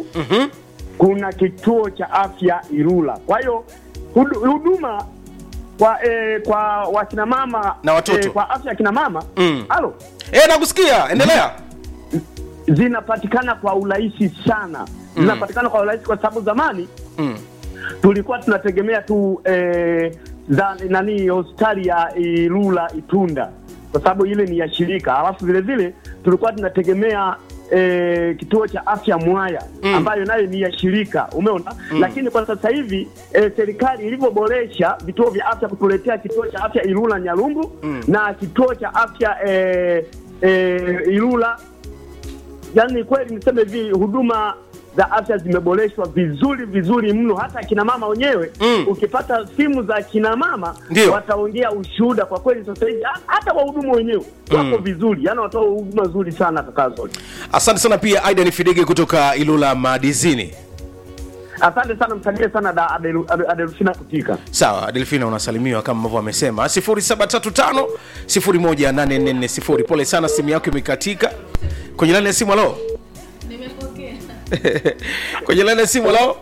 Nyalumbu Mhm. kuna kituo cha afya Ilula. Kwa hiyo hudu- huduma kwa eh, kwa wakina mama Na watoto. eh, kwa afya ya kina mama Mm. halo Eh, nakusikia endelea zinapatikana kwa urahisi sana, zinapatikana kwa urahisi kwa sababu zamani mm. tulikuwa tunategemea tu eh, za, nani hospitali ya Ilula Itunda kwa sababu ile ni ya shirika, alafu vile vile tulikuwa tunategemea eh, kituo cha afya Mwaya Mm. ambayo nayo ni ya shirika, umeona lakini kwa sasa hivi eh, serikali ilivyoboresha vituo vya afya kutuletea kituo cha afya Ilula Nyalumbu na kituo cha afya eh, eh, Ilula yani kweli niseme hivi huduma za afya zimeboreshwa vizuri vizuri mno hata akina mama wenyewe Mm. ukipata simu za akina mama Ndio. wataongea ushuhuda kwa kweli sasa hivi ha- hata wahudumu wenyewe wako vizuri yani wanatoa huduma nzuri sana kaka zote asante sana pia aidan fidege kutoka ilula madizini asante sana msalie sana da Adelu- Ade- adelfina kutika sawa delfina unasalimiwa kama ambavyo amesema 0735 18440 pole sana simu yako imekatika kwenye laini ya simu alo Nimepokea. kwenye laini ya simu alo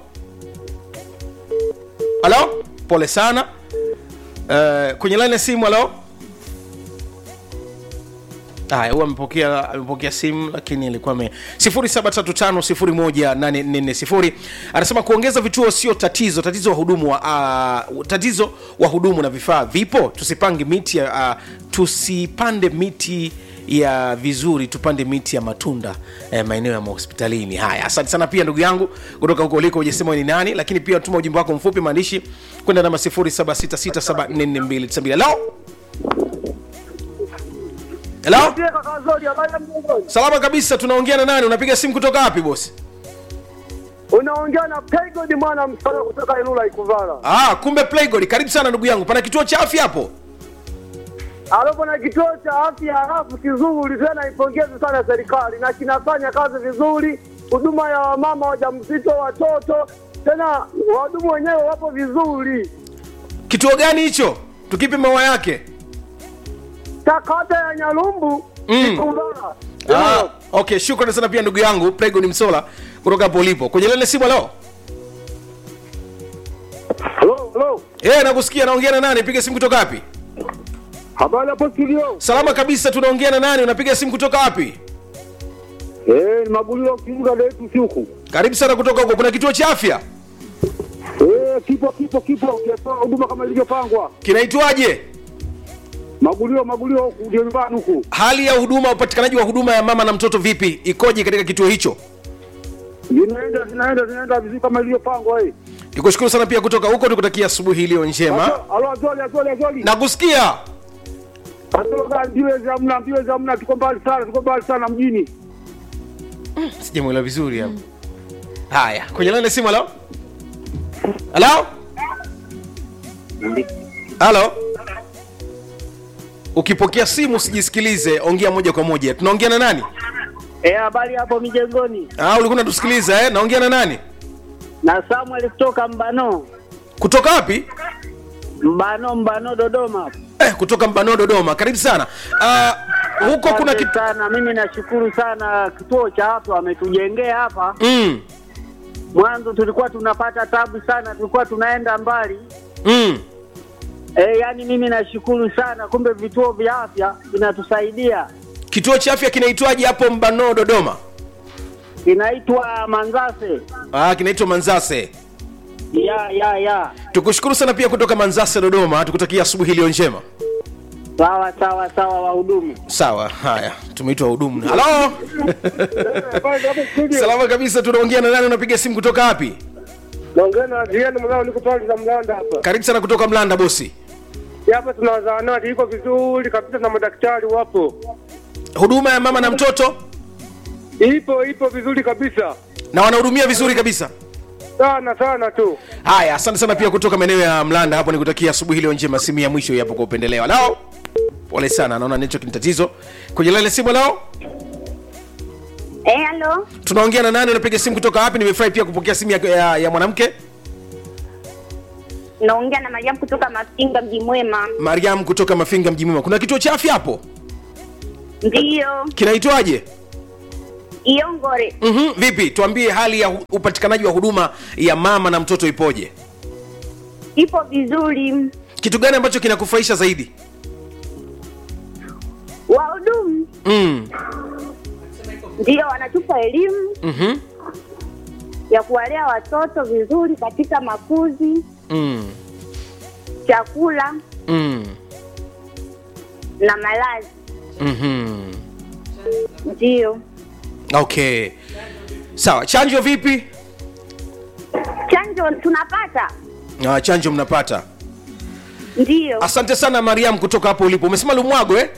alo pole sana uh, kwenye laini ya simu alo haya huwa amepokea amepokea simu lakini alikuwa ame 0735018440 anasema kuongeza vituo sio tatizo tatizo wahudumu wa uh, tatizo wahudumu na vifaa vipo tusipange miti ya uh, tusipande miti ya vizuri tupande miti ya matunda eh, maeneo ya mahospitalini haya asante sana pia ndugu yangu kutoka huko uliko ujasema ni nani lakini pia tuma ujumbe wako mfupi maandishi kwenda namba 0766744292 lao Hello? Salama kabisa, tunaongea na nani? Unapiga simu kutoka wapi bosi? Unaongea na Pegod mwana msala kutoka Ilula Ikuvala. Ah, kumbe Playgod. Karibu sana ndugu yangu. Pana kituo cha afya hapo? Alafu na kituo cha afya halafu kizuri tena, ipongeze sana serikali na kinafanya kazi vizuri, huduma ya wamama wajamzito, watoto, tena wahudumu wenyewe wapo vizuri. Kituo gani hicho? Tukipe maua yake. Takata ya Nyalumbu Mm. Ikuvala. Ah, okay, shukrani sana pia ndugu yangu Playgod Msola kutoka hapo ulipo. Kwenye lile simu leo. Hello, hello. Eh, nakusikia naongea na nani? Piga simu kutoka wapi? Habari hapo studio. Salama kabisa, tunaongea na nani? Unapiga simu kutoka wapi? Eh, ni magulio kiunga letu siku. Karibu sana kutoka huko. Kuna kituo cha afya? Eh, kipo kipo kipo, kiatoa huduma kama ilivyopangwa. Kinaitwaje? Magulio magulio huku ndio nyumbani huku. Hali ya huduma, upatikanaji wa huduma ya mama na mtoto vipi? Ikoje katika kituo hicho? Zinaenda zinaenda zinaenda vizuri kama ilivyopangwa eh. Nikushukuru sana pia kutoka huko, nikutakia asubuhi iliyo njema. Alo, azoli azoli azoli. Nakusikia. Azoli ndiwe za mna ndiwe za mna tuko mbali sana, tuko mbali sana mjini. sijamwelewa vizuri hapo haya kwenye laini ya simu halo halo halo ukipokea simu usijisikilize ongea moja kwa moja tunaongea na nani Eh, habari hapo mijengoni. ah, ulikuwa unatusikiliza eh? naongea na nani Na Samuel kutoka Mbano. kutoka wapi Mbano Mbano Dodoma. eh, kutoka mbano dodoma karibu sana ah, huko kuna Asante kitu sana. Mimi nashukuru sana kituo cha afya wametujengea hapa. mm, Mwanzo tulikuwa tunapata tabu sana, tulikuwa tunaenda mbali. mm. Eh, yani mimi nashukuru sana, kumbe vituo vya afya vinatusaidia. kituo cha afya kinaitwaje hapo mbano dodoma Inaitwa Manzase. ah, kinaitwa manzase Ya ya ya. tukushukuru sana pia kutoka manzase dodoma tukutakia asubuhi iliyo njema Sawa sawa sawa wahudumu. sawa haya tumeitwa hudumu halo salama kabisa tunaongea na nani unapiga simu kutoka wapi Naongea na Adrian Mlao niko pale za Mlanda hapa. karibu sana kutoka mlanda bosi Hapa tuna zahanati iko vizuri kabisa na madaktari wapo. huduma ya mama na mtoto Ipo ipo vizuri kabisa. na wanahudumia vizuri kabisa Sana sana tu. haya asante sana pia kutoka maeneo ya mlanda hapo nikutakia asubuhi iliyo njema simu ya mwisho yapo kwa upendeleo lao pole sana naona network ni tatizo kwenye lale simu lao Eh, halo. tunaongea na nani unapiga simu kutoka wapi nimefurahi pia kupokea simu ya, ya, ya mwanamke Naongea na Mariam kutoka Mafinga mji mwema. mariam kutoka mafinga mji mwema kuna kituo cha afya hapo Ndiyo. kinaitwaje Iongore. mm vipi tuambie hali ya hu- upatikanaji wa huduma ya mama na mtoto ipoje Ipo vizuri. kitu gani ambacho kinakufurahisha zaidi Wahudumu mm. ndio wanatupa elimu mm ya kuwalea watoto vizuri katika makuzi, Mm. chakula Mm. na malazi. Mhm. Ndio. okay sawa chanjo vipi Chanjo tunapata? uh, chanjo mnapata Ndio. asante sana mariam kutoka hapo ulipo umesema lumwago eh?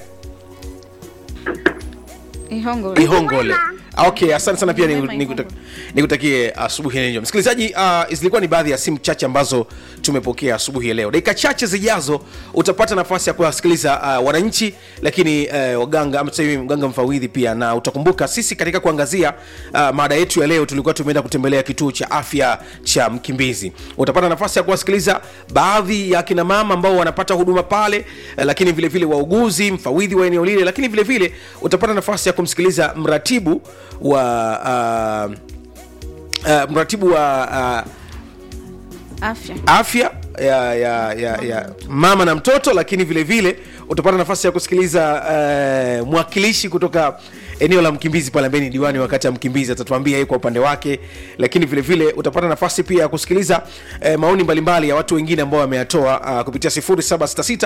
Ihongole. ihongole Mwema. Ah, okay asante sana pia Mwema, niku- nikuta- Ihongole. nikutakie asubuhi ya leo msikilizaji uh, zilikuwa ni baadhi ya simu chache ambazo tumepokea asubuhi ya leo dakika chache zijazo utapata nafasi ya kuwasikiliza uh, wananchi lakini uh, waganga ama tuseme mganga mfawidhi pia na utakumbuka sisi katika kuangazia uh, mada yetu ya leo tulikuwa tumeenda kutembelea kituo cha afya cha mkimbizi utapata nafasi ya kuwasikiliza baadhi ya akina mama ambao wanapata huduma pale eh, lakini vile vile wauguzi mfawidhi wa eneo lile lakini vile vile utapata nafasi ya kumsikiliza mratibu wa uh, uh, mratibu wa uh, Afya. afya ya, ya, ya, ya mama na mtoto lakini vile vile utapata nafasi ya kusikiliza uh, mwakilishi kutoka eneo la mkimbizi pale ambaye ni diwani wakati ya mkimbizi atatuambia yeye kwa upande wake lakini vile vile utapata nafasi pia ya kusikiliza uh, maoni mbalimbali ya watu wengine ambao wameyatoa uh, kupitia 0766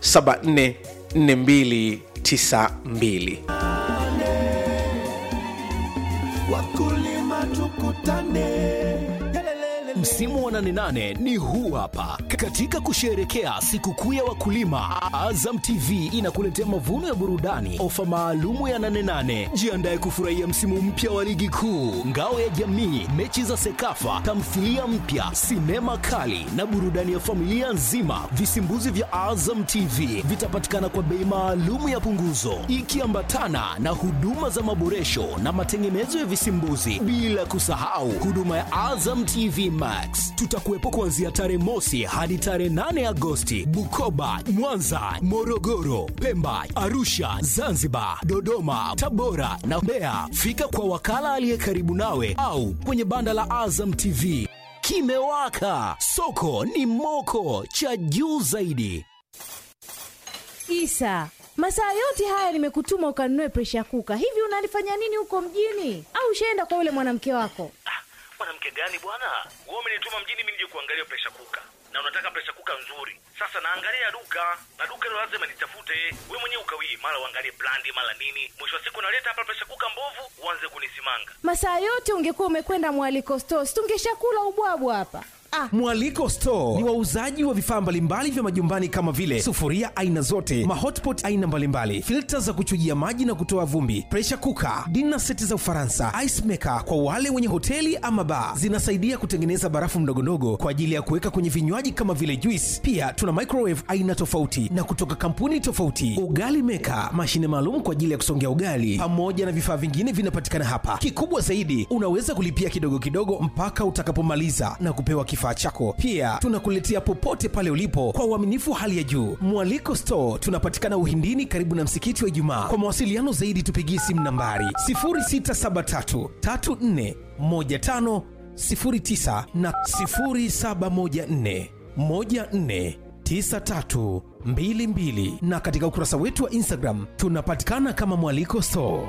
744292 wakulima tukutane Msimu wa 88 ni huu hapa. Katika kusherehekea sikukuu ya wakulima, Azam TV inakuletea mavuno ya burudani, ofa maalumu ya 88. Jiandae kufurahia msimu mpya wa ligi kuu, ngao ya jamii, mechi za Sekafa, tamthilia mpya, sinema kali na burudani ya familia nzima. Visimbuzi vya Azam TV vitapatikana kwa bei maalumu ya punguzo, ikiambatana na huduma za maboresho na matengenezo ya visimbuzi, bila kusahau huduma ya Azam TV Max. Tutakuwepo kuanzia tarehe mosi hadi tarehe 8 Agosti, Bukoba, Mwanza, Morogoro, Pemba, Arusha, Zanzibar, Dodoma, Tabora na Mbeya. Fika kwa wakala aliye karibu nawe au kwenye banda la Azam TV. Kimewaka, soko ni moko, cha juu zaidi. Isa, masaa yote haya nimekutuma ukanunue presha kuka. Hivi unalifanya nini huko mjini? Au ushaenda kwa yule mwanamke wako? mwanamke gani bwana wewe umenituma mjini mimi nije kuangalia presha kuka na unataka presha kuka nzuri sasa naangalia duka na duka hilo lazima nitafute wewe mwenyewe ukawie mara uangalie brandi mara nini mwisho wa siku naleta hapa presha kuka mbovu uanze kunisimanga Masaa yote ungekuwa umekwenda mwaliko stores, tungeshakula ubwabwa hapa. Ah, Mwaliko Store ni wauzaji wa vifaa mbalimbali vya majumbani kama vile sufuria aina zote, mahotpot aina mbalimbali, filta za kuchujia maji na kutoa vumbi, pressure cooker, dinner seti za Ufaransa, ice maker kwa wale wenye hoteli ama bar. Zinasaidia kutengeneza barafu ndogondogo kwa ajili ya kuweka kwenye vinywaji kama vile juice. Pia tuna microwave aina tofauti na kutoka kampuni tofauti, ugali maker, mashine maalum kwa ajili ya kusongea ugali, pamoja na vifaa vingine vinapatikana hapa. Kikubwa zaidi, unaweza kulipia kidogo kidogo mpaka utakapomaliza na kupewa kifaa chako. Pia tunakuletea popote pale ulipo kwa uaminifu wa hali ya juu. Mwaliko Store tunapatikana Uhindini, karibu na msikiti wa Ijumaa. Kwa mawasiliano zaidi, tupigie simu nambari 0673 34 15 09 na 0714 14 9322 na katika ukurasa wetu wa Instagram tunapatikana kama Mwaliko Store.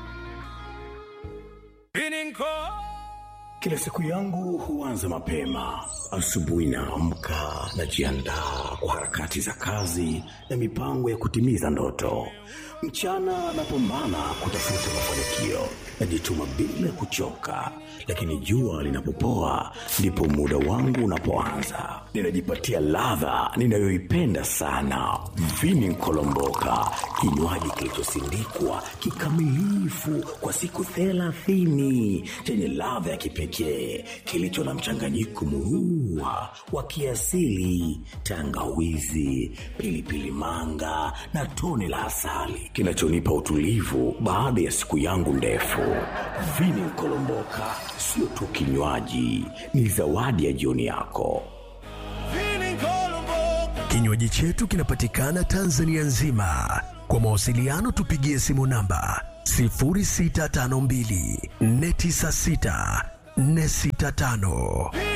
Kila siku yangu huanza mapema. Asubuhi naamka, najiandaa kwa harakati za kazi na mipango ya kutimiza ndoto. Mchana napambana kutafuta mafanikio, najituma bila kuchoka, lakini jua linapopoa ndipo muda wangu unapoanza. Ninajipatia ladha ninayoipenda sana, vini nkolomboka, kinywaji kilichosindikwa kikamilifu kwa siku thelathini chenye ladha ya kipekee kilicho na mchanganyiko murua wa kiasili, tangawizi, pilipili manga na tone la asali kinachonipa utulivu baada ya siku yangu ndefu. Vini Nkolomboka sio tu kinywaji, ni zawadi ya jioni yako. Kinywaji chetu kinapatikana Tanzania nzima. Kwa mawasiliano tupigie simu namba 0652 496 465